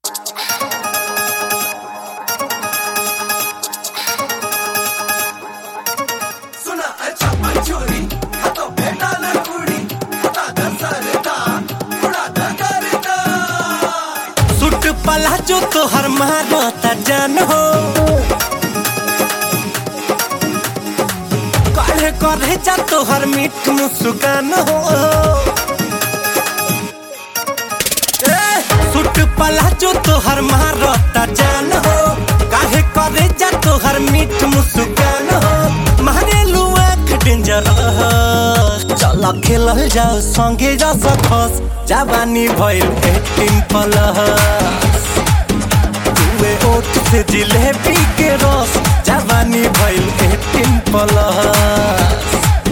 सुना अच्छा मंचूरी हातो भेटाला कुडी हाता दसरता थोडा दगरता सुट पला जो तोहर मारता जान हो काहे करे जा तोहर मीठ मुस्कान हो ए, सुट पला जो तोहर मारता जान हो काहे करे जा तोहर मीठ मुस्कान हो मारे लुआ डेंजर चल खेलल जाओ संगे जा सकस जवानी भइल एटीन प्लस तुए ओठ से जिलेबी के रस जवानी भइल एटीन प्लस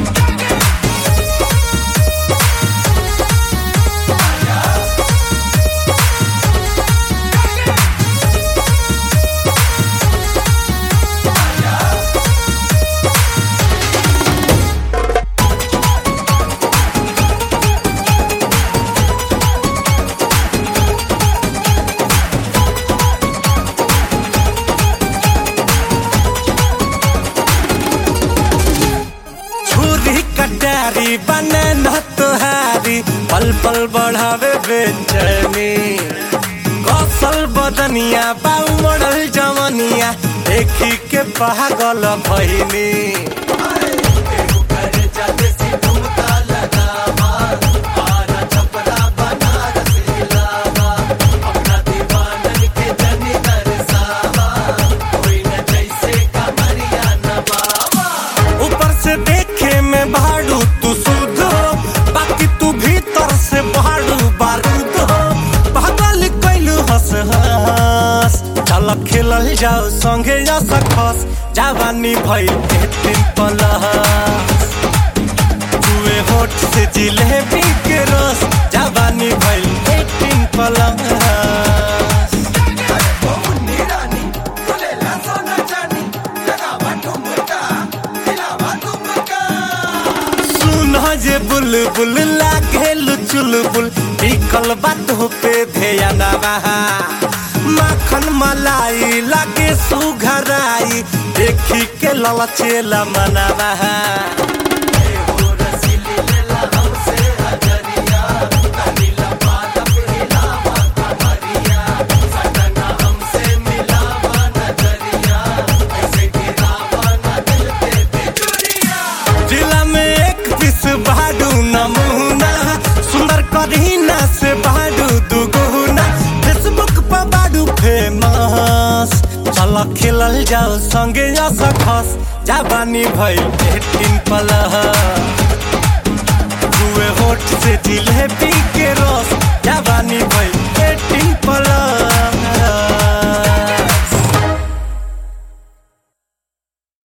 छुरी कटारी बने न तुहारी पल पल बढ़ावे बेचैनी कौशल बदनिया बाऊ मॉडल जवनिया देखी के पागल भइनी करे जाते सी ठुमका लगावा आरा छपरा बनारस इलावा अपना दीवानन के जनी दरसावा कोई न जैसे कमरिया नवावा ऊपर से देखे में भाड़ू तू शुद्ध हो बाकी तू भीतर से भाड़ू बारूद हो पागल कैलू हंस हंस चल खेलल जाओ संगे जा सकस जवानी भइल एटीन प्लस जुए होठ से जिलेबी के रस जवानी भइल एटीन प्लस मुन्नी रानी खुलेला सोना चानी लगावा ठुमका हिलावा ठुमका सुन जे बुलबुल लागे चुलबुल निकल बात पे ध्यान बहा माखन मलाई लागे सुघराई देखी के ललचेला मनवा हो रसीली लेला हमसे हजरिया नीला पालक हिलावा कमरिया सटना हमसे मिलावा नजरिया ऐसे गिरावा न दिल पे बिजुरिया जिला में एक पीस बाडू नमूना सुंदर करीना से बाडू दुगुना फेसबुक पर बाडू फेमस चल खेलल जाओ संगे जा सकस जवानी भइल एटीन प्लस जुए होठ से जिलेबी के रस जवानी भइल एटीन प्लस